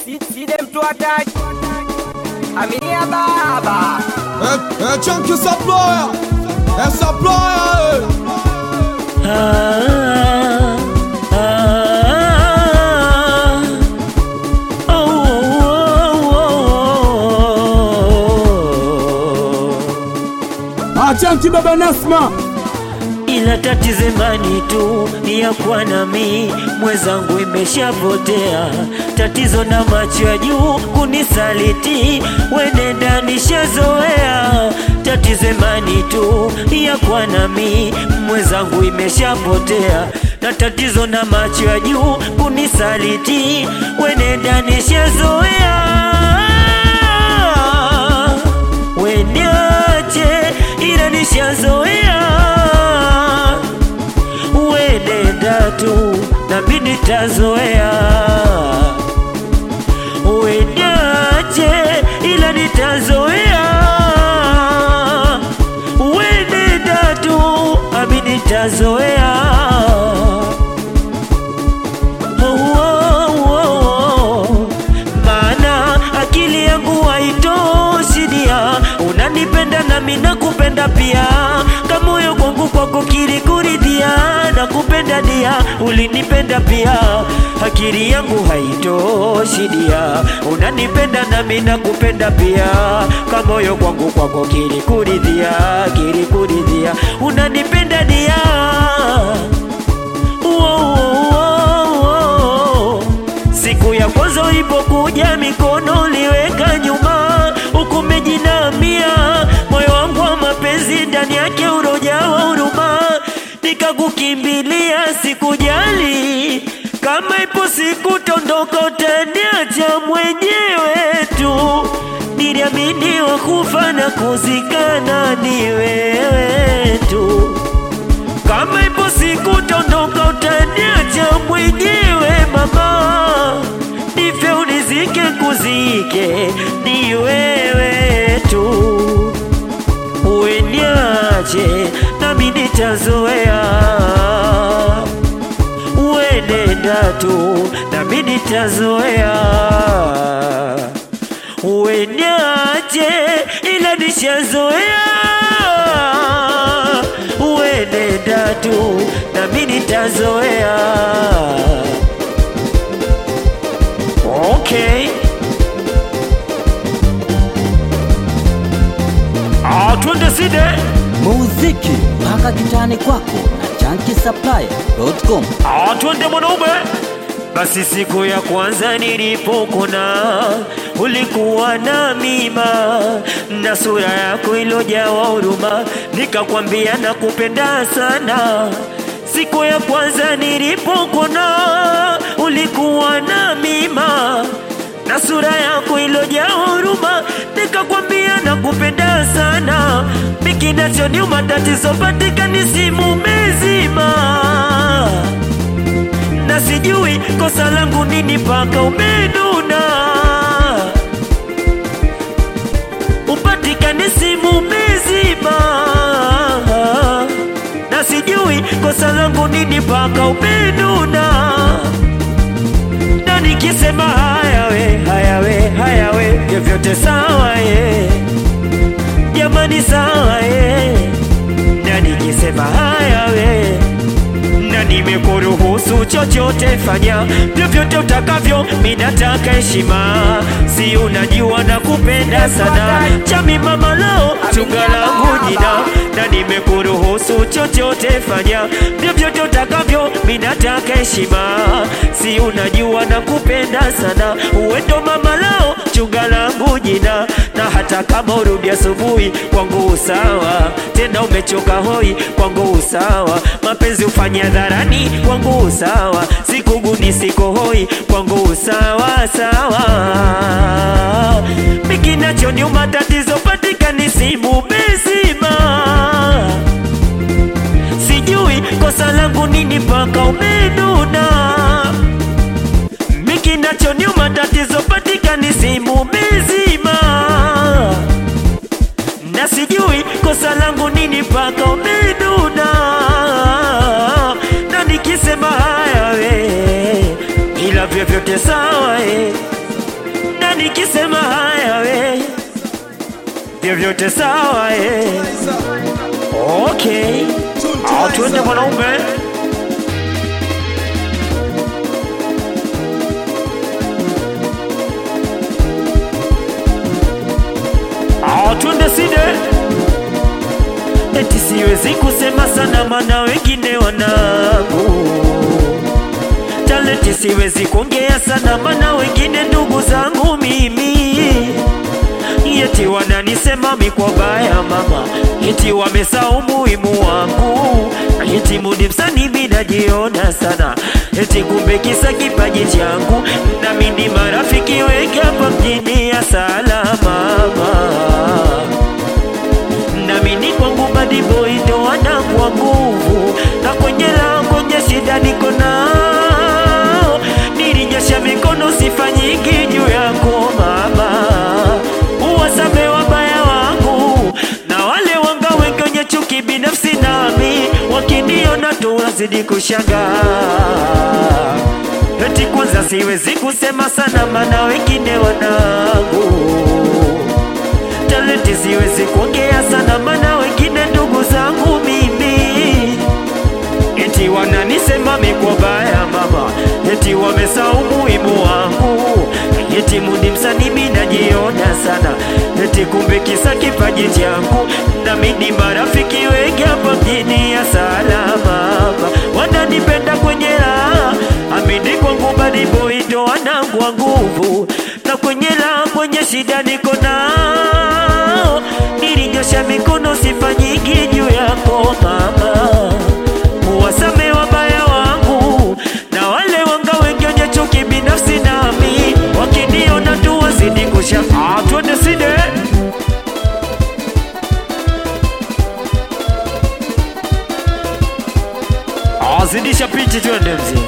si, si dem to attack. Aminia baba. É, é Chunky Supplier, é Supplier, Ah, ah, ah, oh, oh, oh, oh. é Chunky Baba Nasma, ila tatizo imani tu ni ya kuwa nami mwenzangu imeshapotea tatizo na macho ya juu kunisaliti wenenda nishazoea tatizo imani tu ni ya kuwa nami mwenzangu imeshapotea na tatizo na macho ya juu kunisaliti wenenda nishazoea weniache ila nishazoea wenenda tu nami nitazoea weniache ila nitazoea wenenda tu nami nitazoea Oh, oh, oh, oh. maana akili yangu haitoshi dia unanipenda nami nakupenda pia kamoyo kwangu kwako kilikuridhia nakupenda dia ulinipenda pia akili yangu haitoshi dia unanipenda nami nakupenda pia kamoyo kwangu kwako kilikuridhia kilikuridhia unanipenda dia Wow. Siku ya kwanza ulipokuja mikono uliweka nyuma, huku umejinamia moyo wangu wa mapenzi ndani yake urojawa huruma, nikakukimbilia sikujali kama ipo siku tondoka utaniacha mwenyewe tu, niliamini wakufa na kuzikana ni wewe tu kama ipo siku tondoka utaniacha mwenyewe mama, nife unizike kuzike ni wewe tu, ueniache nami nitazoea, uenenda tu nami nitazoea, ueniache ila nishazoea uenenda tu nami nitazoea. Okay. Ah, twende side. muziki mpaka kitani kwako na chankisaplaya.com Ah, twende mwanaume. Basi siku ya kwanza nilipokuna ulikuwa na mima na sura yako ilojawa huruma, nikakwambia nakupenda sana. Siku ya kwanza nilipokuna ulikuwa na mima na sura yako ilojaa huruma, nikakwambia nakupenda sana. Mikinachoniuma tatizo patikani simu mezima na sijui kosa langu nini mpaka umenuna upatikane simu mezima na sijui kosa langu nini mpaka umenuna na nikisema haya we haya we haya we vyovyote sawa ye jamani sawa ye na nikisema haya we na nimekuruhusu chochote fanya vyovyote utakavyo, minataka heshima, si unajua na kupenda sana chami mama lao chunga langu jina, na nimekuruhusu chochote fanya vyovyote utakavyo, minataka heshima, si unajua na kupenda sana uwendo mama lao chunga langu jina, na hata kama urudi asubuhi kwangu usawa, tena umechoka hoi kwangu usawa, mapenzi ufanye hadharani kwangu usawa, sikuguni siko hoi kwangu usawa sawa. Mikinachoniuma tatizo patikani simu bezima, sijui kosa langu nini mpaka umenuna mikinachoniuma tatizo patikani simu mezima na sijui kosa langu nini mpaka umenuna na nikisema haya we ila vyovyote sawa eh. na nikisema haya we vyovyote sawa eh. Okay, au tuende mwanaume. Au tuende side. Eti siwezi kusema sana mana wengine wanangu talenti, siwezi kuongea sana mana wengine ndugu zangu mimi Eti wananisema mi kwa baya mama, eti wamesahau umuhimu wangu, eti mudi msanii mi najiona sana, eti kumbe kisa kipaji changu, nami ni marafiki wengi hapa mjini ya salama mama, nami ni kwangu badi boy ndo wanangwa nguvu, na kwenye la kwenye shida niko nao, nilinyosha mikono sifa nyingi juu yako mama uwasame wabaya wangu na wale wanga wengi wenye chuki binafsi nami wakiniona tu wazidi kushangaa eti kwanza siwezi kusema sana mana wengine wanangu talenti siwezi kuongea sana mana wengine ndugu zangu mimi eti wananisema mikwa baya mama, eti wamesahau umuhimu wangu, eti mudi msanii mimi najiona sana, eti kumbe kisa kipaji changu, nami ni marafiki wengi hapa mjini ya salama mama, wananipenda kwenye raha, amini kwangu badi boy ndo wanangwa nguvu, na kwenye raha kwenye shida niko nao, nilinyosha mikono sifa nyingi juu yako mama wasame wabaya wangu na wale wanga wengi wenye chuki binafsi nami wakiniona tu wazidi kushangaa. Twende side azidisha pichi, twende mzee.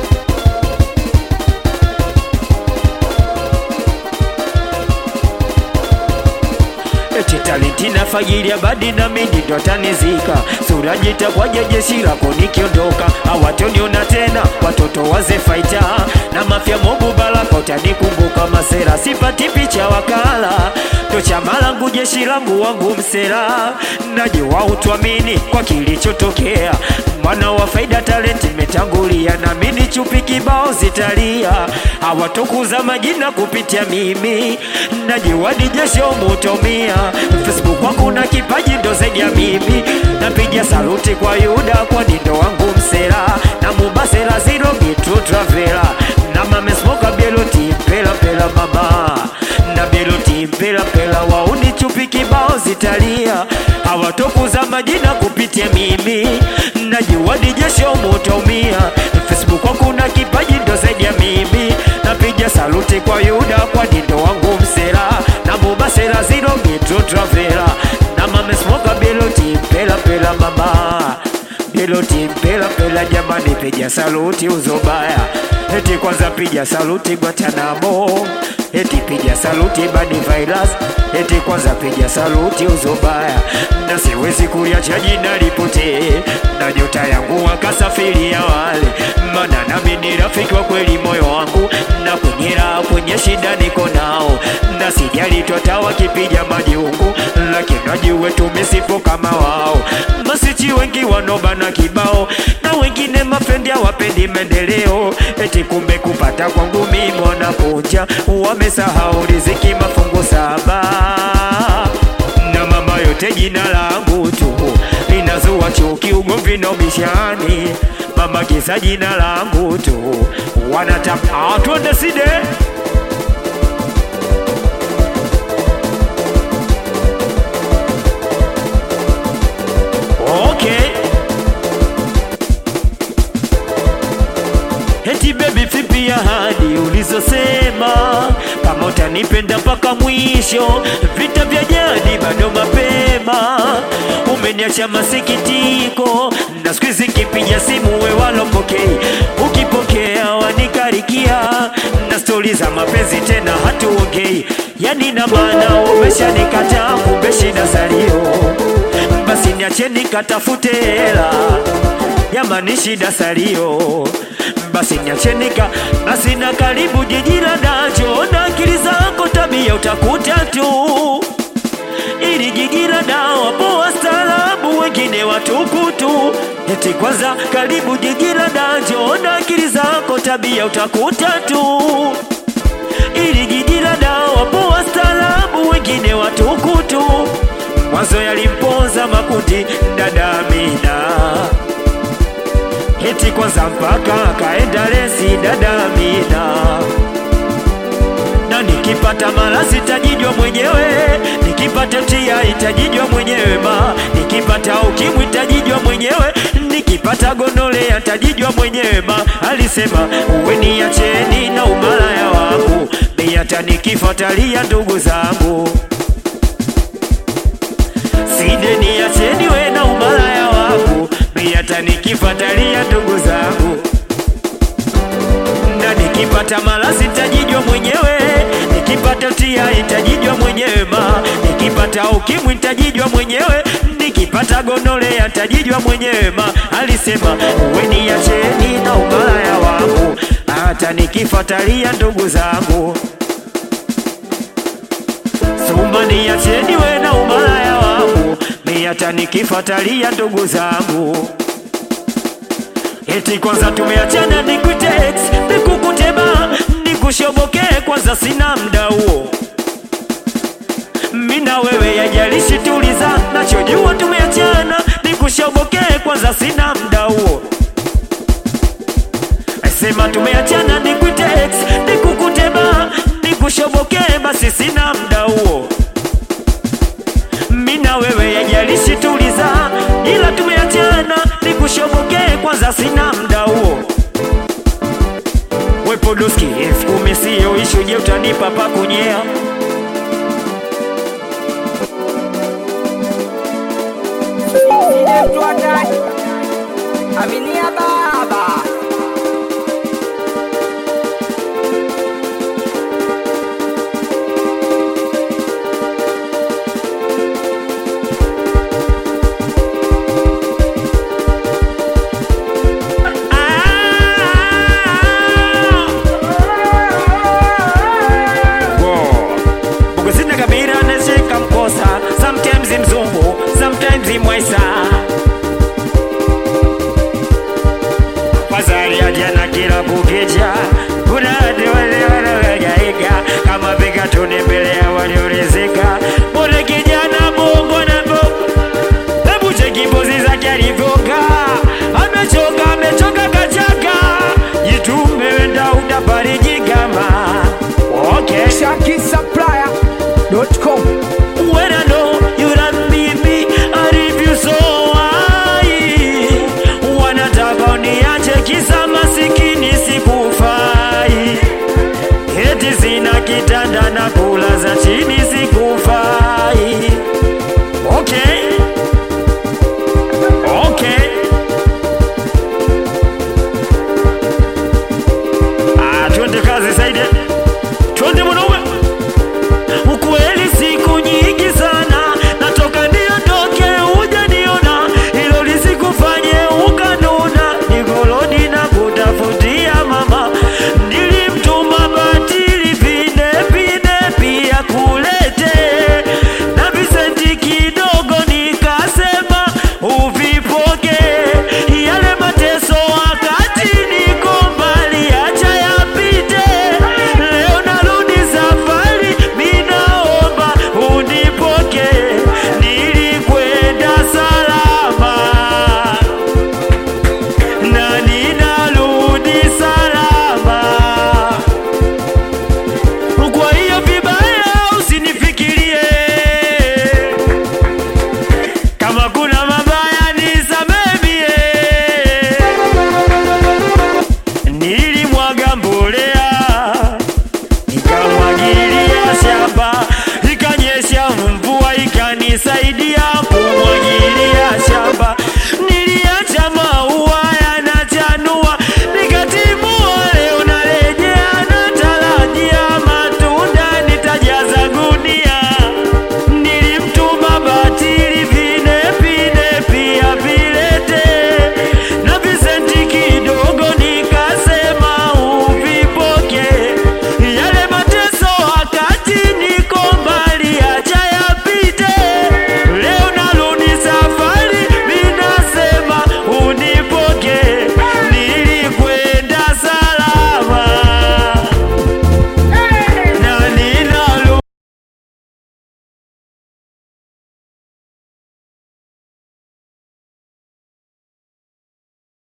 eti talenti na fagilia badi na mindi ndo tanizika sura jitakwaje jeshi lako nikiondoka hawatoniona tena watoto waze faita na mafya mobu balaka utanikumbuka masera sipati picha wakala ndo chama langu jeshi langu wangu msera najua utwamini kwa kilichotokea mwana wa faida talenti metangulia na mini chupi kibao zitalia hawatokuza majina kupitia mimi najua ni jesho mutomia facebook kwangu na kipaji ndo zaidi ya mimi napiga saluti kwa yuda kwani ndo wangu msera na mubasera ziro gitu travela na mamesmoka bieloti mpela pela mama na bieloti mpela pela wauni chupi kibao zitalia hawatokuza majina kupitia mimi najua ni jesho mutaumia facebook kwangu na kipaji ndo zaidi ya mimi napiga saluti kwa yuda kwani ndo wangu msera na mubasera ziro gitu travela na mamesmoka bieloti mpela pela mama Piloti mpela pela jamani, piga saluti uzobaya, eti kwanza piga saluti Guantanamo, eti piga saluti bani virus, eti kwanza piga saluti uzobaya, na siwezi kuliacha jina lipotee, na nyota yangu wakasafiria wale, maana nami ni rafiki wa kweli moyo wangu, na kwenye raha kwenye shida niko nao, na sijali twata wakipiga majungu, lakini najue tumesifu kama wao masichi wengi wanobana kibao na wengine mafrendi hawapendi maendeleo, eti kumbe kupata kwangu mimi wanakuja, wamesahau riziki mafungu saba na mama yote jina langu tu linazua chuki, ugomvi na ubishani, mama kisa jina langu tu wanataka twende side Okay. Eti baby vipi ahadi ulizosema kama utanipenda mpaka mwisho, vita vya jadi bado mapema, umeniacha masikitiko na siku hizi kipiga simu we walopokei, ukipokea wanikarikia na stori za mapenzi tena hatuongei, yani na maana umeshanikataa, kumbe shida salio basi niache nikatafute hela jamani, shida salio, basi niache nika basi na karibu jiji la dacho na akili zako utakuta tu ili jiji la dawa po wastaarabu, wengine watukutu. Eti kwanza karibu jiji la da, njoona akili zako, tabia utakuta tu. Ili jiji la dawa po wastaarabu, wengine watukutu. Mwanzo yalimponza makundi dada Amina, eti kwanza mpaka akaenda lesi dada Amina na nikipata malasi tajijwa mwenyewe, nikipata tia itajijwa mwenyewe ma, nikipata ukimwi tajijwa mwenyewe, nikipata gonole atajijwa mwenyewe ma. Alisema uwe niacheni na umalaya wangu, bei hata nikifuatalia ndugu zangu side niacheni we na umalaya wangu, bei hata nikifuatalia ndugu zangu na nikipata malasi tajijwa mwenyewe, nikipata tia itajijwa mwenyewe ma, nikipata ukimwi tajijwa mwenyewe, nikipata gonole atajijwa mwenyewe ma. Alisema uwe niacheni na umalaya wangu, hata nikifuatalia ndugu zangu Sumba niacheni we na umalaya wangu, mi hata nikifuatalia ndugu zangu Eti kwanza tumeachana nikute ex nikukutema nikushobokee kwanza sina mda huo mina wewe yajalishi tuliza nachojua tumeachana nikushobokee kwanza sina mda huo sema tumeachana nikuite ex nikukutema nikushobokee basi sina mda huo mina wewe yajalishi tuliza ila tumeachana nikushobokee kwanza sina mda huo wepodoski elfu kumi siyo ishu je utanipa pa kunyea Sije mtu hataki. Aminia baba. Buguzina kabira nashika mkosa sometimes mzungu sometimes mwaisa Wazali ajana kila kukicha kuna watu wale wanaohangaika kama vika tuni mbele ya waliorizika Mbona kijana bongo na bongo Hebu cheki pozi zake alivyokaa Amechoka, amechoka kachaka Jitume wenda utafariji kama Okay ShakiSupplier.com When I know you don't need me, I leave you so high. Wanataka uniache kisa masikini sikufai, eti sina kitanda na kula za chini sikufai. Okay, okay. Ah, twende kazi Saide.